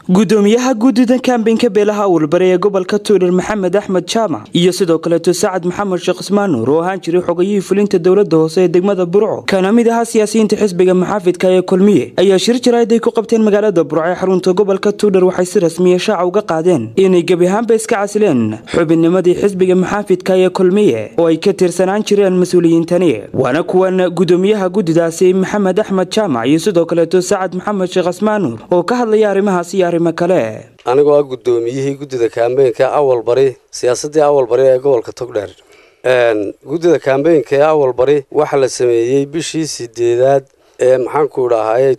gudoomiyaha guddida kambeynka beelaha awalbari ee gobolka tuulir maxamed axmed jaamac iyo sidoo kaleeto sacad maxamed sheekh ismaan nuur oo ahaan jiray xogayihii fulinta dowlada hoose ee degmada burco kana mid ahaa siyaasiyiinta xisbiga maxaafidka ee kulmiye ayaa shir jaraa'id ay ku qabteen magaalada burco ee xarunta gobolka tuulir waxay si rasmiya shaaca uga qaadeen inay gebi ahaanba iska casileen xubinnimadii xisbiga maxaafidka ee kulmiye oo ay ka tirsanaan jireen mas-uuliyiintani waana kuwan gudoomiyaha guddidaasi maxamed axmed jaamac iyo sidoo kaleeto sacad maxamed sheekh ismaan nuur oo ka hadlaya arrimahaas iyo arrimo kale anigoo ah guddoomiyihii guddida kaambeynka awal bari siyaasaddii awal bari ee gobolka togdheer guddida kaambeynka ee awal bari waxaa la sameeyey bishii sideedaad ee maxaanku dhahaye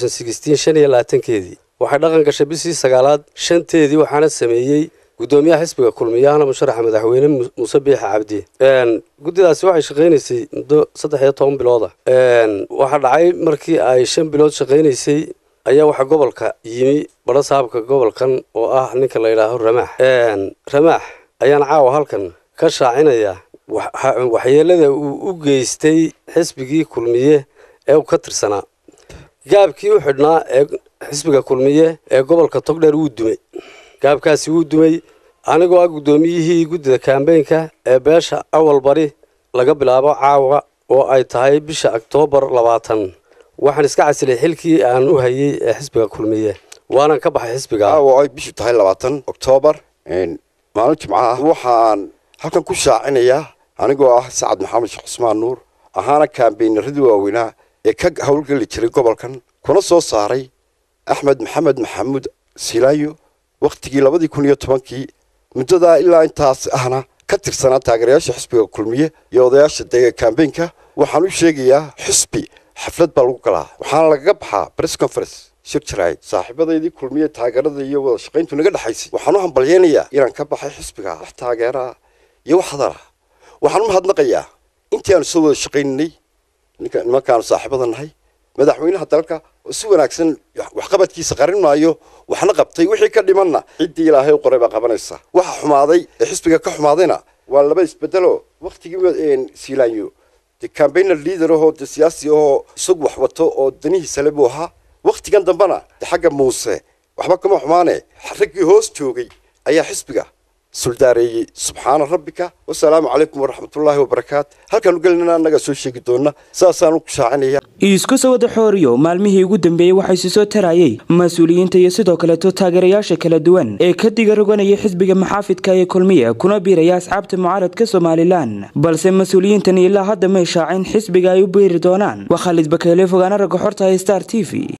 shan iyo labaatankeedii waxay dhaqan gashay bishii sagaalaad shanteedii waxaana sameeyey guddoomiyaha xisbiga kulmiyahana musharaxa madaxweyne muuse biixa cabdi guddidaasi waxay shaqaynaysay muddo saddex iyo toban bilooda waxaa dhacay markii ay shan bilood shaqaynaysay ayaa waxaa gobolka yimi badho saabka gobolkan oo ah ninka la yidhaaho ramaax ramaax ayaan caawa halkan ka shaacinaya waxyeelada uu u geystay xisbigii kulmiye ee uu ka tirsanaa gaabkii u xidhnaa ee xisbiga kulmiye ee gobolka togdheer wuu dumay gaabkaasi wuu dumay anigoo ah guddoomiyihii guddida kaambeynka ee beesha awal bari laga bilaabo caawa oo ay tahay bisha oktoobar labaatan waxaan iska casilay xilkii aan u hayay ee xisbiga kulmiye waanan ka baxay xisbiga caawa ay bishu tahay labaatan oktoobar maalin jimco ah waxaan halkan ku shaacinayaa anigoo ah sacad maxamed sheekh cusmaan nuur ahaana kaambeynaradii waaweynaa ee ka howlgeli jiray gobolkan kuna soo saaray axmed maxamed maxamuud silaayo wakhtigii labadii kun iyo tobankii muddadaa ilaa intaas ahna ka tirsanaa taageerayaasha xisbiga kulmiye iyo odayaasha dega kaambeynka waxaan u sheegayaa xisbi xaflad baa lagu galaa waxaana lagaga baxaa press conference shir jaraa'id saaxiibadaydii kulmiye taageerada iyo wada shaqayntu naga dhexaysay waxaan u hambalyeynayaa inaan ka baxay xisbiga wax taageeraa iyo wax hadara waxaan u mahadnaqayaa intii aanu soo wada shaqayninay nimankaanu saaxiibada nahay madaxweynaha dalka oo si wanaagsan waxqabadkiisa qarin maayo waxna qabtay wixii ka dhimanna ciddii ilaahay u qoray baa qabanaysa waxa xumaaday ee xisbiga ka xumaadayna waa laba isbedelo wakhtigii siilaanyo de cambainer leader ahoo de siyaasi ahoo isagu wax wato oo danihiisa le buu ahaa wakhtigan dambena de xagga muuse waxba kama xumaane raggii hoos joogay ayaa xisbiga suldaareeyey subxaana rabbika wasalaamu calaykum waraxmatullaahi wabarakaatu halkaanu gelinana annagaa soo sheegi doona saasaan u shaacinaya isku soo wada xooriyo maalmihii ugu dambeeyey waxaa isi soo tarayay mas-uuliyiinta iyo sidoo kaleeto taageerayaasha kala duwan ee ka diga roganaya xisbiga maxaafidka ee kulmiye kuna biiraya asxaabta mucaaradka somalilan balse mas-uuliyiintan ilaa hadda may shaacin xisbiga ay u biiri doonaan waa khaalid bakeele fogaana ragga xorta star t v